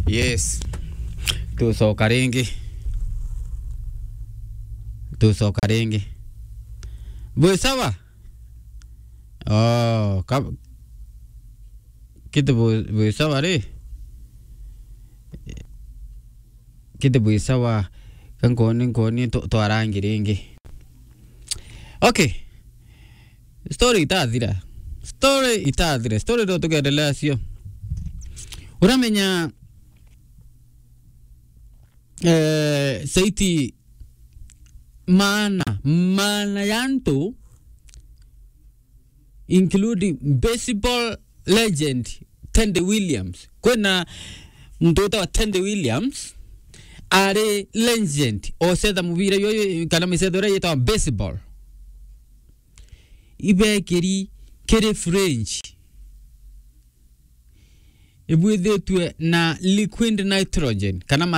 yes tucoka ringi tucoka ringi bwi sawa oh ka kiti bwi sawa ri kiti bwi sawa kankoni nkoni twarangi ringi okay story itathira story itathira story ndo tukendelea cio uramenya eh, saiti maana maana ya ntu including baseball legend Tende Williams kwina mtu utawa Tende Williams ari legend ocetha mubira yoyo kana misetho ria yitawa baseball ibekiri kiri french ibwithitwe na liquid nitrogen kana